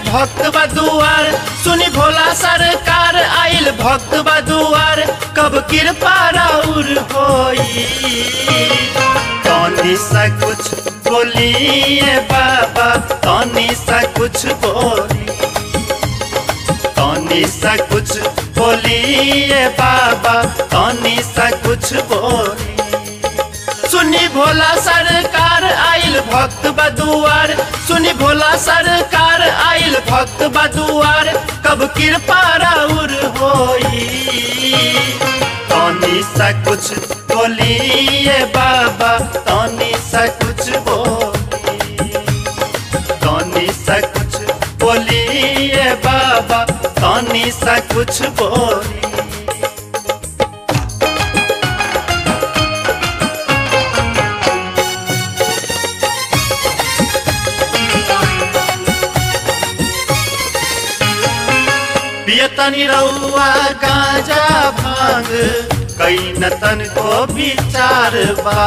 भक्त बदुआर सुनी भोला सरकार आइल भक्त बदुआर कब कृपा राउर होई तनी सा कुछ बोलिए बाबा तनी सा कुछ बोली तनी सा कुछ बोलिए बाबा तनी सा कुछ बोली सुनी भोला सरकार आइल भक्त बदुआर सुनी भोला सरकार आइल भक्त बदुआर कब कृपा राउर होई तनी सा कुछ बोलिए बाबा तनी सा कुछ बोली तनी सा कुछ बोलिए बाबा तनी सा कुछ बोली पियतनी रउआ गाजा भांग कई नतन को विचार बा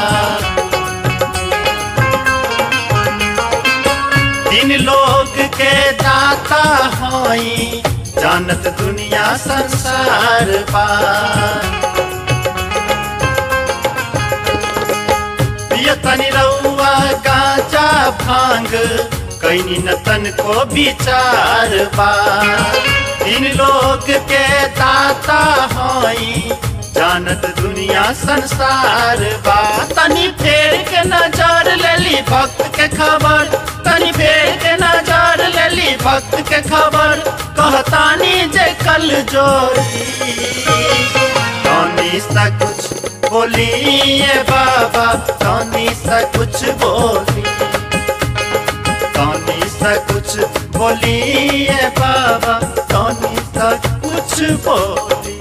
तीन लोग के दाता हई जानत दुनिया संसार बा पियतनी रउआ गाजा भांग कई नतन को विचार बा इन लोग के दाता हई जानत दुनिया संसार बा तनी फेर के नजर लेली भक्त के खबर तनी फेर के नजर लेली भक्त के खबर कहतानी जे कल जोड़ी तनी सा कुछ बोलिए बाबा तनी सा कुछ बोली तनी सा कुछ बोलिए बाबा तनी सा कुछ बोली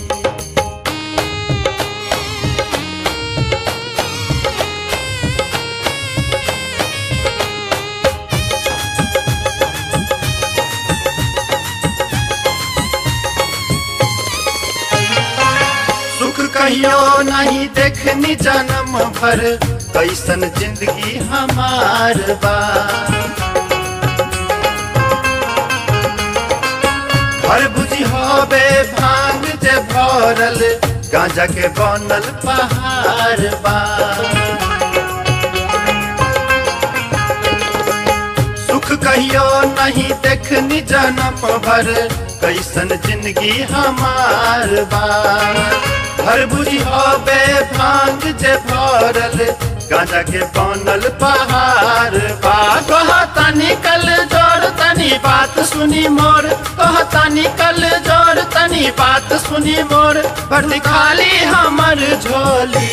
सुख कहियो नहीं देखनी जन्म भर कैसन जिंदगी हमार बा घर बुझी होबे भांग जे भरल गांजा के बनल पहाड़ बा सुख कहियो नहीं देखनी जन्म भर कैसन जिंदगी हमार बा घर बुझी होबे भांग जे भरल गांजा के बनल पहाड़ बा कहता निकल जोड़ तनी बात सुनी मोर कहता निकल जोड़ तनी बात सुनी मोर भर्ती खाली हमर झोली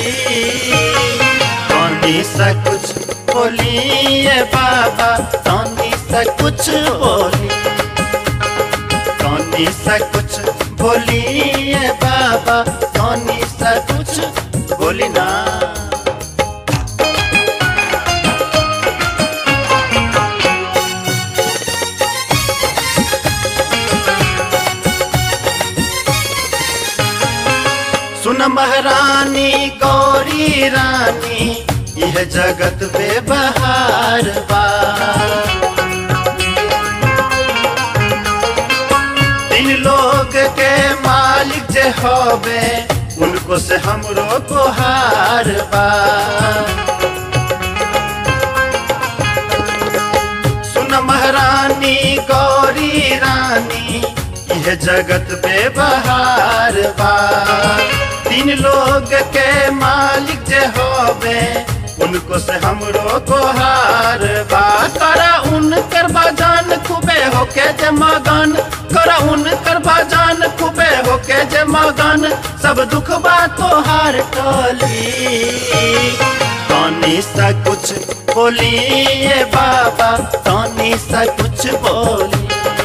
तनी सा कुछ बोलिए बाबा तनी सा कुछ बोली तनी सा कुछ बोलिए बाबा तनी सा कुछ बोली ना सुन महारानी गौरी रानी यह जगत बेबहार बा तीन लोग के मालिक जे होबे उनको से हमरो को हार बा सुन महारानी गौरी रानी यह जगत बेबहार बा तीन लोग के मालिक जे होबे उनको से हमरो को हार बा करा उनकर बजान खूबे होके जे मगन करा उनकर बजान खूबे होके जे मगन सब दुख बा तोहार टोली तनी सा कुछ बोलिए बाबा तनी सा कुछ बोली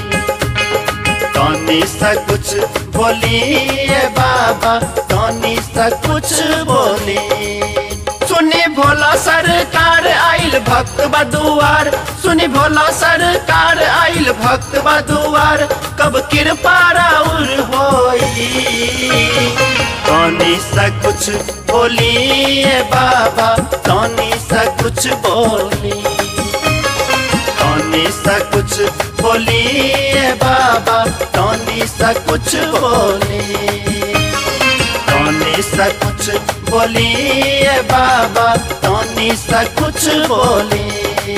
तनी सा कुछ बोलिए बाबा तनी सा कुछ बोली सुनी भोला सरकार आइल भक्त बदुआर सुनी भोला सरकार आइल भक्त बदुआर कब कृपा राउर होई तनी सा कुछ बोलिए बाबा तनी सा कुछ बोली तनी तनी सा कुछ बोलिए बाबा तनी सा कुछ बोली तनी सा कुछ बोलिए बाबा तनी सा कुछ बोली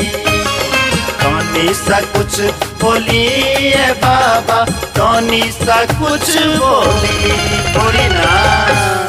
तनी सा कुछ बोलिए बाबा तनी सा कुछ बोली बोली ना